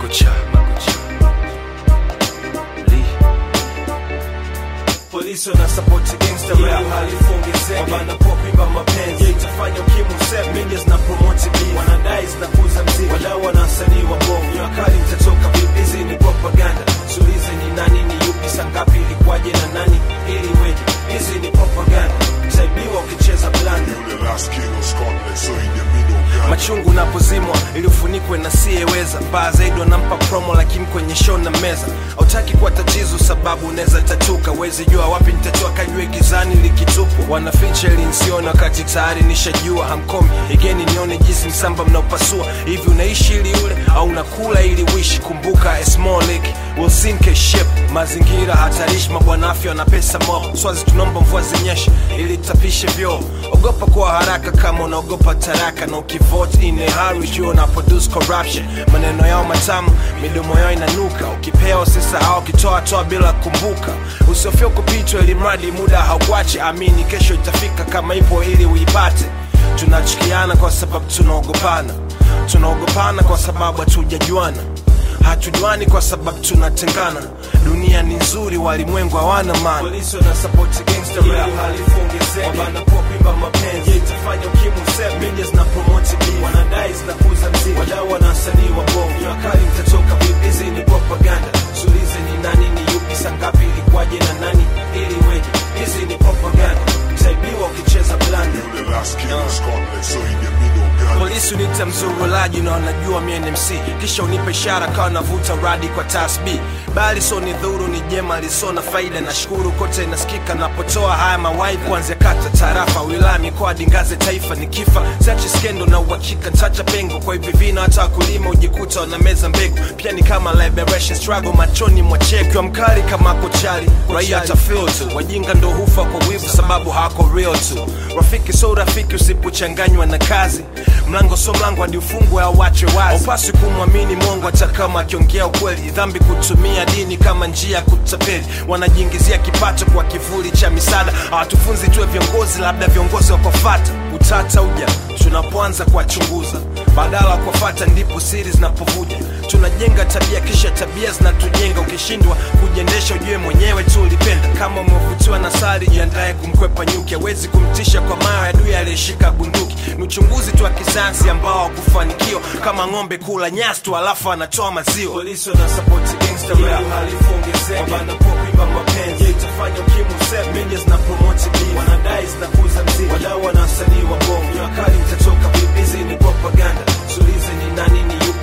makucha makucha Lee. polisi wanasapoti gangsta rap halifu ongezeke wanapokuimba mapenzi yeah, itafanya ukimu sep media zina promote beef wanadai zinakuza mziki wadau wana wasanii wa bongo ni wakali mtatoka vipi hizi ni propaganda sulize ni nani ni yupi sangapi ilikuwaje na nani ili weje hizi ni propaganda utaibiwa ukicheza blanda The last king of Scotland, so in the middle ground. machungu napozimwa ili ufunikwe na siyeweza baa zaidi wanampa promo lakini kwenye show na meza hautaki kuwa tatizo sababu unaweza tatuka wezi jua wapi nitatoa kajue gizani likitupwa wanaficha ili nsione wakati tayari nishajua hamkomi igeni nione jinsi msamba mnaopasua hivi unaishi ili ule au unakula ili wishi kumbuka a small lake will sink a ship mazingira hatarishi mabwana afya wana pesa mob swazi tunaomba mvua zinyeshe ili tapishe vyoo ogopa kuwa haraka kama unaogopa taraka na ukivote in a hurry jua una produce corruption maneno yao matamu midomo yao inanuka ukipewa usisahau ukitoa toa bila kumbuka usiofia kupitwa ili mradi muda haukuache amini kesho itafika kama ipo ili uipate tunachukiana kwa sababu tunaogopana tunaogopana kwa sababu hatujajuana hatujuani kwa sababu tunatengana dunia ni nzuri walimwengu hawana maana polisi wanasapoti gangster rap halifu ongezeke wanapokuimba mapenzi yeah, itafanya ukimu sep media zina promote beef wanadai zinakuza mziki wadau wana wasanii wa bongo ni wakali mtatoka vipi hizi ni propaganda sulize ni nani ni yupi sangapi ilikuwaje na nani ili weje hizi ni propaganda utaibiwa ukicheza blanda The last king of Scotland, so in the middle ground. polisi unita mzurulaji na wanajua mi ni mc kisha unipe ishara kawa navuta radi kwa tasb bali so ni dhuru ni jema liso na faida na shukuru kote inasikika napotoa haya mawai kuanzia kata tarafa wilaya mikoa dingaze taifa ni kifa sachi skendo na uhakika ntacha pengo kwa hivi vina hata wakulima ujikuta wanameza mbegu pia ni kama liberation struggle machoni mwachekiwa mkali kama kochali raia tafil tu wajinga ndo hufa kwa wivu sababu hawako real tu rafiki so rafiki usipochanganywa na kazi mlango so mlango hadi ufungwe au wache wazi upasi kumwamini mongo hata kama akiongea ukweli dhambi kutumia dini kama njia ya kutapeli wanajiingizia kipato kwa kivuli cha misaada hawatufunzi tuwe viongozi labda viongozi wakofata utata uja tunapoanza kuwachunguza badala ya kuwafata ndipo siri zinapovuja tunajenga tabia kisha tabia zinatujenga ukishindwa kujiendesha ujue mwenyewe tu ulipenda kama umevutiwa na sari jiandaye kumkwepa nyuki hawezi kumtisha kwa mayo ya adui aliyeshika bunduki ni uchunguzi tu wa kisayansi ambao hakufanikiwa kama ng'ombe kula nyasi tu alafu anatoa maziwa polisi wanasapoti gangster rap halifu ongezeke wanapokuimba mapenzi yeah, itafanya ukimu sep media zina promote beef wanadai zinakuza mziki wadau wana wasanii wa bongo ni wakali mtatoka vipi hizi ni propaganda sulize ni nani ni yupi